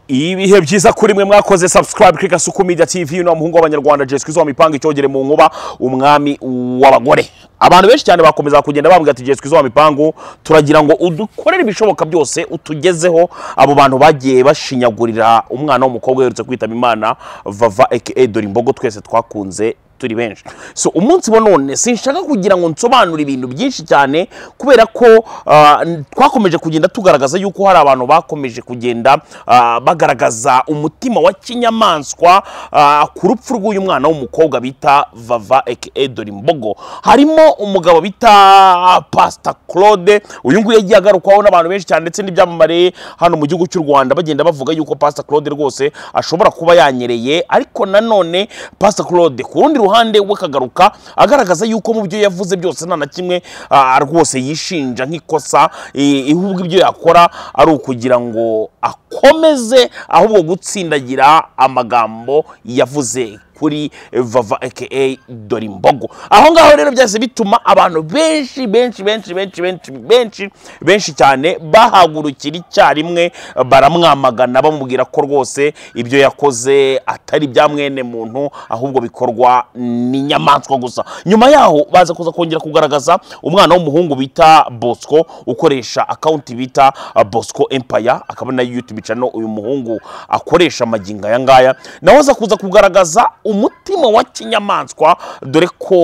ibihe byiza kuri mwe mwakoze subscribe kuri gasuku media tv uno muhungu w'abanyarwanda jeswi zo mipanga icyogere mu nkuba umwami w'abagore abantu benshi cyane bakomeza kugenda bambwira ati jeswi zo mipangu turagira ngo udukorere ibishoboka byose utugezeho abo bantu bagiye bashinyagurira umwana w'umukobwa uherutse kwitaba imana vava aka dore imbogo twese twakunze turi benshi so umunsi wa none sinshaka kugira ngo nsobanure ibintu byinshi cyane kubera ko ah, n- twakomeje kugenda tugaragaza yuko hari abantu bakomeje kugenda ah, bagaragaza umutima wa kinyamaswa ah, ku rupfu rw'uyu mwana w'umukobwa bita vava aka dore imbogo harimo umugabo bita pasita claude uyu nguyu yagiye agarukwaho n'abantu benshi cyane ndetse n'ibyamamare hano mu gihugu cy'u rwanda bagenda bavuga yuko pasita claude rwose ashobora kuba yanyereye ariko nanone pasita claude ku rundi ruhande we akagaruka agaragaza yuko mu byo yavuze byose nta na kimwe ah, rwose yishinja nk'ikosa eh, ahubwo ibyo yakora ari ukugira ngo akomeze ahubwo gutsindagira amagambo yavuze kuri vava aka dore imbogo aho ngaho rero byahise bituma abantu benshi benshi benshi benshi benshi benshi benshi cyane bahagurukira icyarimwe baramwamagana bamubwira ko rwose ibyo yakoze atari bya mwene muntu ahubwo bikorwa n'inyamaswa gusa nyuma yaho baza kuza kongera kugaragaza umwana w'umuhungu bita bosco ukoresha akawunti bita uh, bosco empire akaba na youtube channel uyu muhungu akoresha amagingo aya ngaya nawe aza kuza kugaragaza umutima wa kinyamaswa dore ko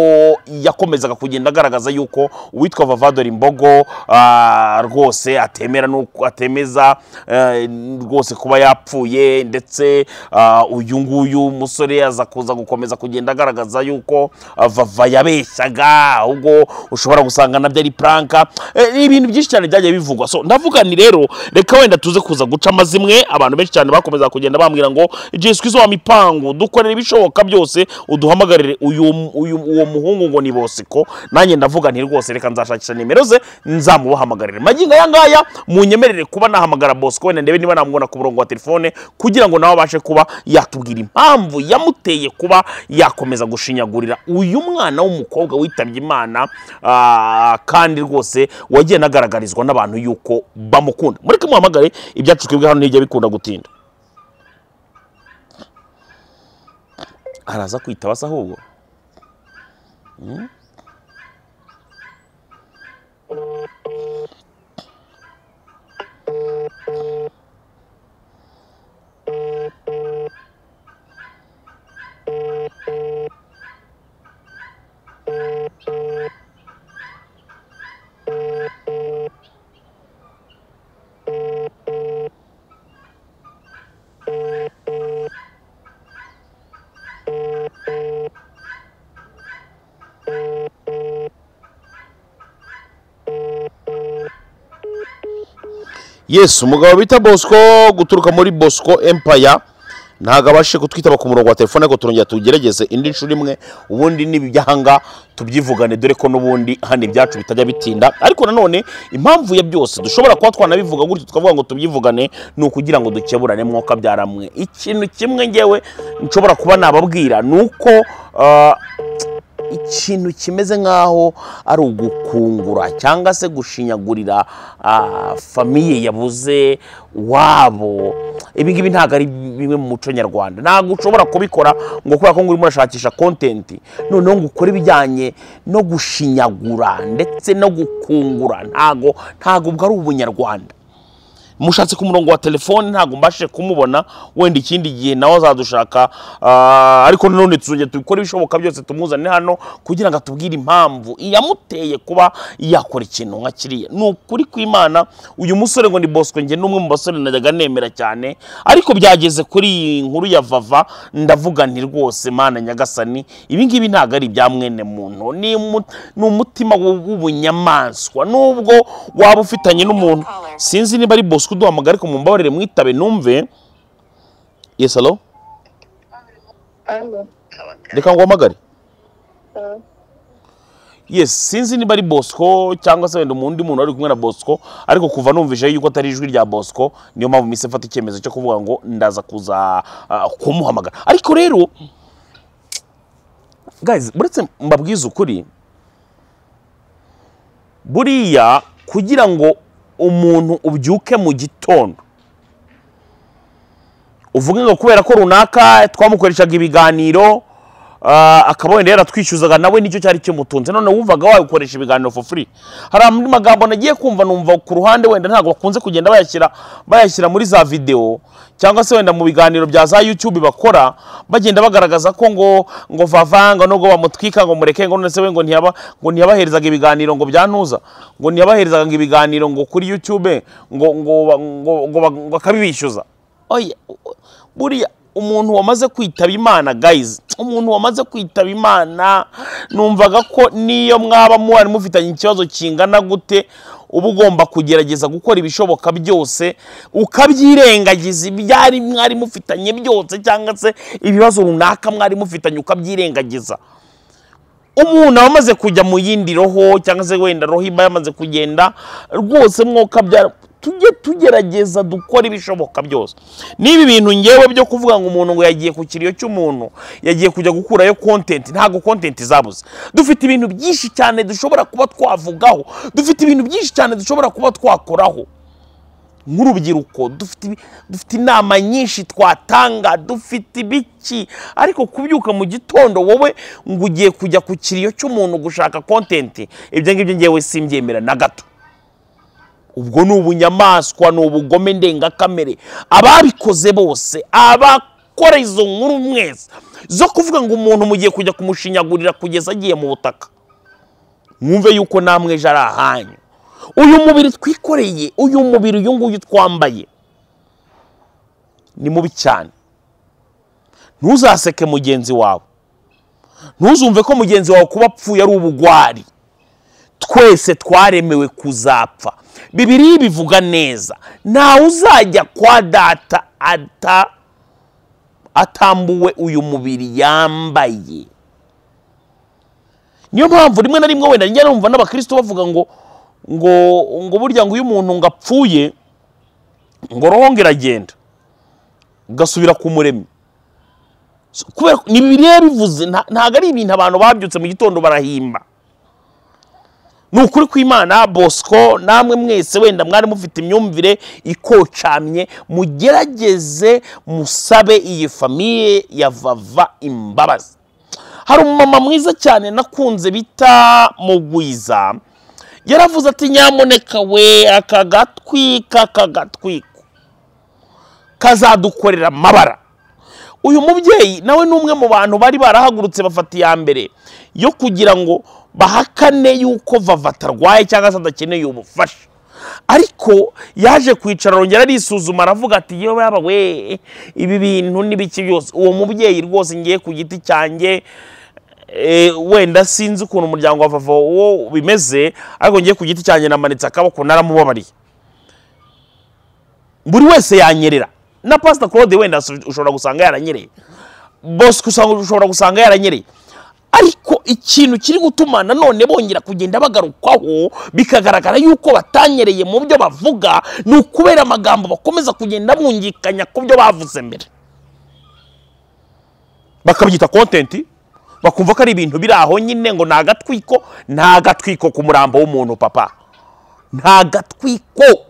yakomezaga kugenda agaragaza yuko uwitwa vavador imbogo ah, rwose atemera n'uko atemeza eh, rwose kuba yapfuye ndetse ah, uyu nguyu musore aza kuza gukomeza kugenda agaragaza yuko ah, vava yabeshyaga ahubwo ushobora gusanga nabyo ari puranka Eh, ni ibintu byinshi cyane byagiye bivugwa so ndavuga ni rero reka wenda tuze kuza guca amazimwe abantu benshi cyane bakomeza kugenda bambwira ngo jeswi zo wa mipangu dukorere ibishoboka byose uduhamagarire uyu uyu uwo muhungu ngo ni bosiko nanjye ndavuga nti rwose reka nzashakisha nimero ze nzamubahamagarire magingo aya ngaya munyemerere kuba nahamagara bosiko wenda ndebe niba namubona ku murongo wa telefone kugira ngo nawe abashe kuba yatubwira impamvu yamuteye kuba yakomeza gushinyagurira uyu mwana w'umukobwa witabye imana ah, kandi rwose wagiye anagaragarizwa n'abantu yuko bamukunda mureke muhamagare ibyacu twebwe hano ntijya bikunda gutinda araza kwitaba asa ahubwo Mm. yes umugabo bita bosco guturuka muri bosco empire ntabwo abashije kutwitaba ku murongo wa telefone ariko turongera tugerageze indi nshuro imwe ubundi n'ibi by'ahanga tubyivugane dore ko n'ubundi hano ibyacu bitajya bitinda ariko nanone impamvu ya byose dushobora kuba twanabivuga gutyo tukavuga ngo tubyivugane ni ukugira ngo dukeburane mwoka byaramwe ikintu kimwe ngewe nshobora kuba nababwira ni uko ah, ikintu kimeze nk'aho ari ugukungura cyangwa se gushinyagurira ah, famiye yabuze wabo ibi ngibi ntabwo ari bimwe mu muco nyarwanda ntabwo ushobora kubikora ngo kubera ko ngo urimo urashakisha kontenti noneho ngo ukore ibijyanye no gushinyagura ndetse no gukungura ntabwo ntabwo ubwo ari ubunyarwanda mushatse ku murongo wa telefone ntabwo mbashije kumubona wenda ikindi gihe nawe azadushaka ah, ariko nanone tuzongera tubikore ibishoboka byose tumuzane hano kugira ngo atubwire impamvu iyamuteye kuba yakora ikintu nka kiriya ni ukuri kw'imana uyu musore ngo ni bosco njye n'umwe mu basore najyaga nemera cyane ariko byageze kuri iyi nkuru ya vava ndavuga nti rwose mana nyagasani ibi ngibi ntabwo ari ibya mwene muntu ni umu- ni umutima w'ubunyamaswa nubwo waba ufitanye n'umuntu sinzi niba ari bosco uduhamagara ariko mumbabarire mwitabe numve yes alo Alô, reka nguhamagare tá. yes sinzi niba ari bosco cyangwa se wenda umundi muntu wari kumwe na bosco ariko kuva numvise yuko atari ijwi rya bosco niyo mpamvu mise mfata icyemezo cyo kuvuga ngo ndaza kuza ah, kumuhamagara ariko rero guys uretse mbabwize ukuri buriya kugira ngo umuntu ubyuke mu gitondo uvuga ngo kubera ko runaka twamukoreshaga ibiganiro ah, akaba wenda yaratwishyuzaga nawe nicyo cyari kimutunze none wumvaga wabikoresha ibiganiro for free hari andi magambo nagiye kumva numva ku ruhande wenda ntabwo bakunze kugenda bayashyira bayashyira muri za videwo cyangwa se wenda mu biganiro bya za youtube bakora bagenda bagaragaza ko ngo ngo vavanga nubwo bamutwika ngo mureke ngo none se we ngo ntiyaba ngo ntiyabaherezaga ibiganiro ngo byantuza ngo ntiyabaherezaga ngo ibiganiro ngo kuri youtube ngo ngo ba- ngo ngo ba- ngo akabibishyuza oya u- buriya umuntu wamaze kwitaba imana guys umuntu wamaze kwitaba imana numvaga ko niyo mwaba muhari mufitanye ikibazo kingana gute uba ugomba kugerageza gukora ibishoboka byose ukabyirengagiza ibyari mwari mufitanye byose cyangwa se ibibazo runaka mwari mufitanye ukabyirengagiza umuntu aba amaze kujya mu yindi roho cyangwa se wenda roho iba yamaze kugenda rwose mwuka bya tujye tugerageza dukora ibishoboka byose n'ibi bintu ngewe byo kuvuga ngo umuntu ngo yagiye ku kiriyo cy'umuntu yagiye kujya gukurayo kontenti ntabwo kontenti zabuze dufite ibintu byinshi cyane dushobora kuba twavugaho dufite ibintu byinshi cyane dushobora kuba twakoraho nk'urubyiruko dufite ibi- dufite inama nyinshi twatanga dufite ibiki ariko kubyuka mu gitondo wowe ngo ugiye kujya ku kiriyo cy'umuntu gushaka kontenti ibyo ngibyo ngewe simbyemera na gato ubwo ni ubunyamaswa ni ubugome ndengakamere ababikoze bose abakora izo nkuru mwese zo kuvuga ngo umuntu mugiye kujya kumushinyagurira kugeza agiye mu butaka mwumve yuko namwe ejo ari ahanyu uyu mubiri twikoreye uyu mubiri uyu nguyu twambaye ni mubi cyane ntuzaseke mugenzi wawe ntuzumve ko mugenzi wawe kuba apfuye ari ubugwari twese twaremewe kuzapfa bibiriya bivuga neza ntawe uzajya kwa data ata atambuwe uyu mubiri yambaye niyo mpamvu rimwe na rimwe wenda njya numva n'abakristo bavuga ngo ngo ngo burya ngo iyo umuntu ngo apfuye ngo roho ngo iragenda gasubira ku muremyi So, kubera ko- ni bibiliya bivuze nta- ntabwo ari ibintu abantu babyutse mu gitondo barahimba ni ukuri kw'imana bosco namwe mwese wenda mwari mufite imyumvire ikocamye mugerageze musabe iyi famiye ya vava imbabazi hari umumama mwiza cyane nakunze bita mugwiza yaravuze ati nyamuneka we aka gatwika aka gatwiko kazadukorera amabara uyu mubyeyi nawe ni umwe mu bantu bari barahagurutse bafata iya mbere yo kugira ngo bahakane yuko vava atarwaye cyangwa se adakeneye ubufasha ariko yaje kwicara arongera arisuzuma aravuga ati yewe yaba we ibi bintu ni biki byose uwo mubyeyi rwose ngiye ku giti cyanjye eh, wenda sinzi ukuntu umuryango wa vava wo bimeze ariko ngiye ku giti cyanjye namanitse akaboko naramubabariye buri wese yanyerera na pasita claude wenda usu- ushobora gusanga yaranyereye bosco usanga- ushobora gusanga yaranyereye ariko ikintu kiri gutuma nanone bongera kugenda bagarukwaho bikagaragara yuko batanyereye mu byo bavuga ni ukubera amagambo bakomeza kugenda bungikanya ku byo bavuze mbere bakabyita kontenti bakumva ko ari ibintu biri aho nyine ngo ni agatwiko ni agatwiko ku murambo w'umuntu papa ni agatwiko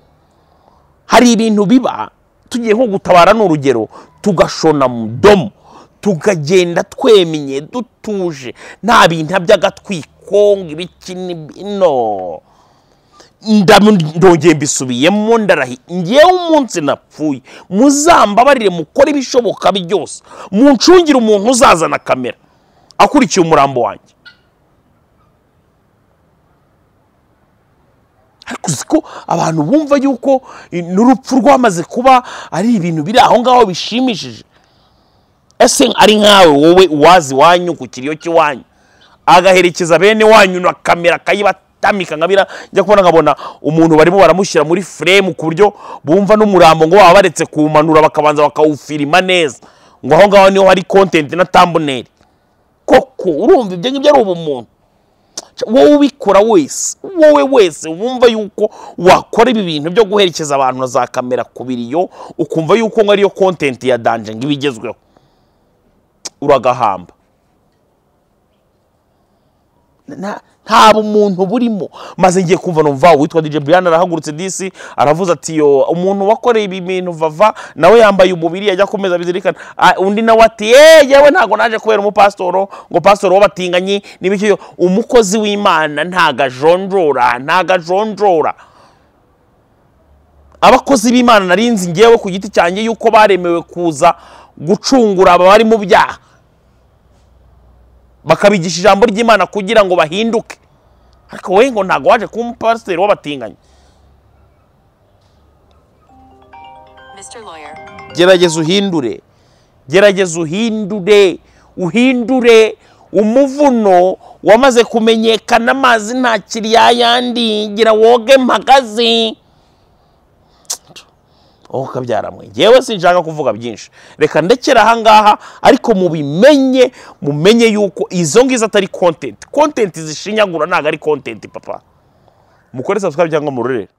hari ibintu biba tugiye nko gutabara ni urugero tugashona mu domo tukagenda twemye dutuje nta bintu by'agatwiko ngo ibiki ni bino ndamu- ndongeye mbisubiyemo ndarahi ngewe umunsi napfuye muzambabarire mukore ibishoboka byose muncungire umuntu uzazana kamera akurikiye umurambo wanjye ariko uzi ko abantu bumva yuko i- n'urupfu rwamaze kuba ari ibintu biri aho ngaho bishimishije ese ari nkawe wowe uwazi iwanyu ku kiriyo cy'iwanyu agaherekeza bene wanyu na kamera akayibatamika nkabira njya kubona nkabona umuntu barimo baramushyira muri furemu ku buryo bumva n'umurambo ngo waba baretse kuwumanura bakabanza bakawufirima neza ngo aho ngaho niho hari kontenti na tamboneri koko urumva ibyo ngibyo ari ubumuntu wowe ubikora wese wowe wese wumva yuko wakora ibi bintu byo guherekeza abantu na za kamera ku biriyo ukumva yuko ngo ariyo kontenti ya danje ngo iba igezweho uragahamba nta- nta bumuntu burimo maze ngiye kumva numva uwitwa DJ Brian arahagurutse disi aravuze ati yo umuntu wakoreye ibi bintu vava nawe yambaye umubiri yajya kumeza bizirikana Ah, undi nawe ati ye yewe ntago naje kubera umupasitoro ngo pasitoro w'abatinganyi n'ibiki yo umukozi w'imana ntago ajonjora ntago ajonjora abakozi b'imana narinzi ngewe ku giti cyanjye yuko baremewe kuza gucungura aba bari mu byaha bakabigisha ijambo ry'imana kugira ngo bahinduke ariko wowe ngo ntabwo waje kuba umupasiteri w'abatinganyi Mr. Lawyer, gerageza uhindure gerageza uhindure uhindure umuvuno wamaze kumenyekana amazi ntakiri yayandi gira woge mpagaze wowe ukabyaramwe ngewe sinshaka kuvuga byinshi reka ndekera ahangaha ariko mubimenye mumenye yuko izo ngizo atari kontenti kontenti zishinyagura ntabwo ari kontenti papa mukore subscribe cyangwa murorere